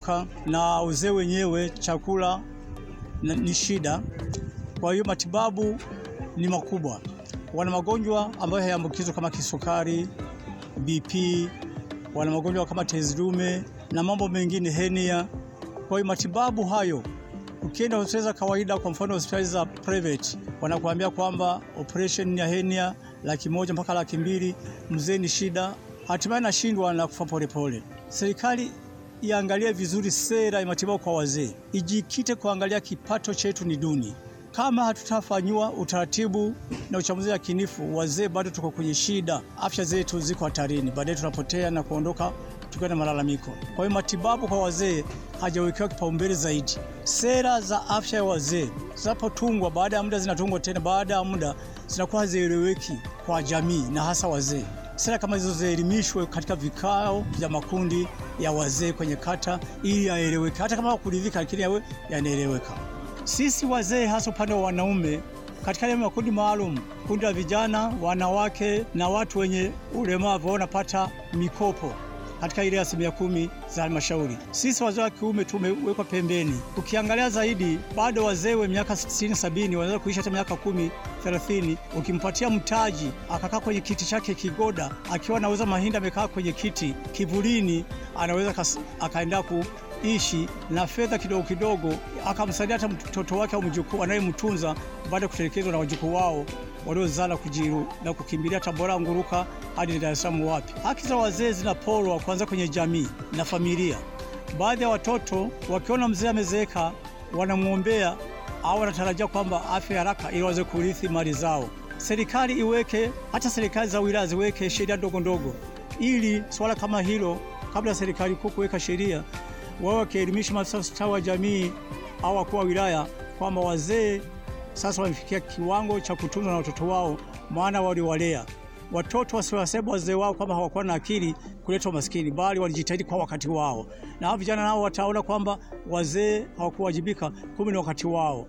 kuchoka na uzee wenyewe, chakula na- ni shida. Kwa hiyo matibabu ni makubwa. Wana magonjwa ambayo hayaambukizwa kama kisukari, BP, wana magonjwa kama tezi dume na mambo mengine, henia. Kwa hiyo matibabu hayo, ukienda hospitali za kawaida, kwa mfano hospitali za private, wanakuambia kwamba operation ya henia laki moja mpaka laki mbili. Mzee ni shida, hatimaye nashindwa na kufa polepole. Serikali iangalie vizuri sera ya matibabu kwa wazee, ijikite kuangalia kipato chetu ni duni. Kama hatutafanyiwa utaratibu na uchambuzi yakinifu, wazee bado tuko kwenye shida, afya zetu ziko hatarini, baadaye tunapotea na kuondoka tukiwa na malalamiko. Kwa hiyo matibabu kwa wazee hajawekewa kipaumbele zaidi. Sera za afya ya wazee zinapotungwa, baada ya muda zinatungwa tena, baada ya muda zinakuwa hazieleweki kwa jamii na hasa wazee. Sera kama hizo zielimishwe katika vikao vya makundi ya wazee kwenye kata, ili yaeleweke, hata kama kuridhika, lakini yawe yanaeleweka. Sisi wazee, hasa upande wa wanaume, katika yale makundi maalum, kundi la vijana, wanawake na watu wenye ulemavu wanapata mikopo katika ile asilimia kumi za halmashauri. Sisi wazee wa kiume tumewekwa pembeni. Ukiangalia zaidi, bado wazee wa miaka 60 70 wanaweza kuishi hata miaka kumi 30. Ukimpatia mtaji akakaa kwenye kiti chake kigoda, akiwa anauza mahindi, amekaa kwenye kiti kivulini, anaweza kas- akaenda kuishi na fedha kidogo kidogo, akamsaidia hata mtoto wake au mjukuu anayemtunza baada ya kutelekezwa na wajukuu wao waliozala kujiru na kukimbilia Tabora, Nguruka hadi Dar es Salaam. Wapi haki za wazee zinaporwa, kwanza kwenye jamii na familia. Baadhi ya watoto wakiona mzee amezeeka, wanamwombea au wanatarajia kwamba afya haraka ili waweze kurithi mali zao. Serikali iweke, hata serikali za wilaya ziweke sheria ndogo ndogo, ili swala kama hilo, kabla ya serikali kuu kuweka sheria, wao wakielimisha maafisa ustawi wa jamii au wakuu wa wilaya kwamba wazee sasa wamefikia kiwango cha kutunzwa na watoto wao, maana waliwalea watoto wasiwasema wazee wao kwamba hawakuwa na akili kuleta umaskini, bali walijitahidi kwa wakati wao, na hao vijana nao wataona kwamba wazee hawakuwajibika, kumbe ni wakati wao.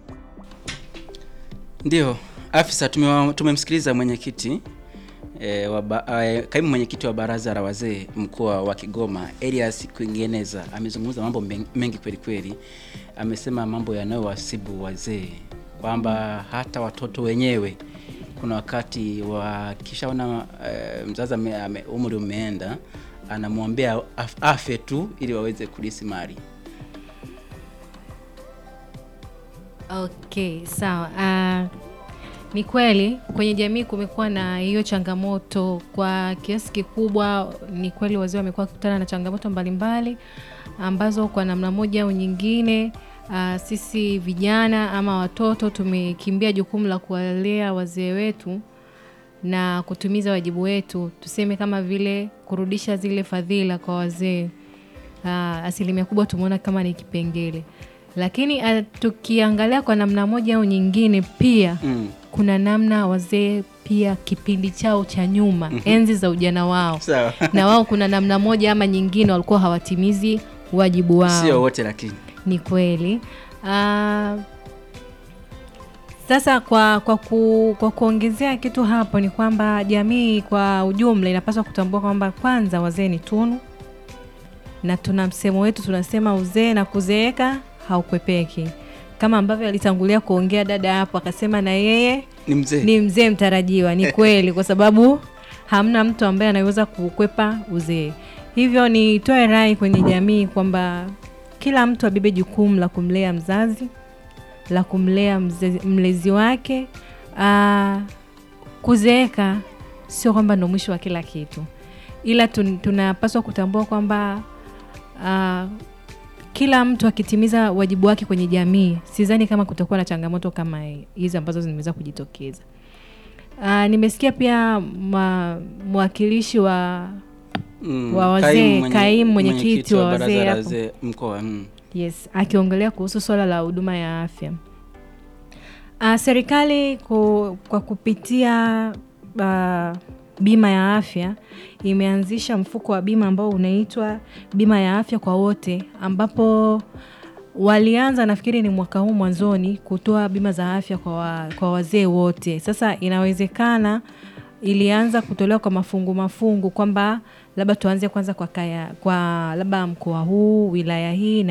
Ndio afisa, tumewa- tumemsikiliza mwenyekiti e, wa ba- e, kaimu mwenyekiti wa baraza la wazee mkoa wa Kigoma Elias Kuingeneza amezungumza mambo men- mengi kweli kweli. Amesema mambo yanayowasibu wazee kwamba hata watoto wenyewe kuna wakati wakishaona e, mzazi ame, ame, umri umeenda anamwombea af, afe tu ili waweze kulisi mali. Okay, sawa. Ah, ni kweli kwenye jamii kumekuwa na hiyo changamoto kwa kiasi kikubwa. Ni kweli wazee wamekuwa wakikutana na changamoto mbalimbali ambazo kwa namna moja au nyingine ah, sisi vijana ama watoto tumekimbia jukumu la kuwalea wazee wetu na kutimiza wajibu wetu, tuseme kama vile kurudisha zile fadhila kwa wazee. Ah, asilimia kubwa tumeona kama ni kipengele, lakini ah, tukiangalia kwa namna moja au nyingine pia Mm. kuna namna wazee pia kipindi chao cha nyuma, enzi za ujana wao Sawa. na wao kuna namna moja ama nyingine walikuwa hawatimizi wajibu wao. Sio wote lakini. Ni kweli. Ah, sasa kwa kwa, ku, kwa kuongezea kitu hapo ni kwamba jamii kwa ujumla inapaswa kutambua kwamba kwanza wazee ni tunu, na tuna msemo wetu tunasema uzee na kuzeeka haukwepeki, kama ambavyo alitangulia kuongea dada hapo akasema na yeye Ni mzee. ni mzee mtarajiwa. Ni kweli, kwa sababu hamna mtu ambaye anaweza kukwepa uzee. Hivyo nitoe rai kwenye jamii kwamba kila mtu abebe jukumu la kumlea mzazi, la kumlea mzezi, mlezi wake. Aa, kuzeeka sio kwamba ndo mwisho wa kila kitu, ila tun, tunapaswa kutambua kwamba aa, kila mtu akitimiza wajibu wake kwenye jamii, sidhani kama kutakuwa na changamoto kama hizi ambazo zimeweza kujitokeza. Uh, nimesikia pia ma- mwakilishi wa Mm, wa wazee, kaimu mwenye- kaimu mwenyekiti wa baraza wazee la hapo. wazee mkoa mm. yes akiongelea kuhusu swala la huduma ya afya. Uh, serikali ku, kwa kupitia uh, bima ya afya imeanzisha mfuko wa bima ambao unaitwa bima ya afya kwa wote, ambapo walianza nafikiri ni mwaka huu mwanzoni kutoa bima za afya kwa, wa, kwa wazee wote. Sasa inawezekana ilianza kutolewa kwa mafungu mafungu, kwamba labda tuanze kwanza kwa kaya, kwa labda mkoa huu wilaya hii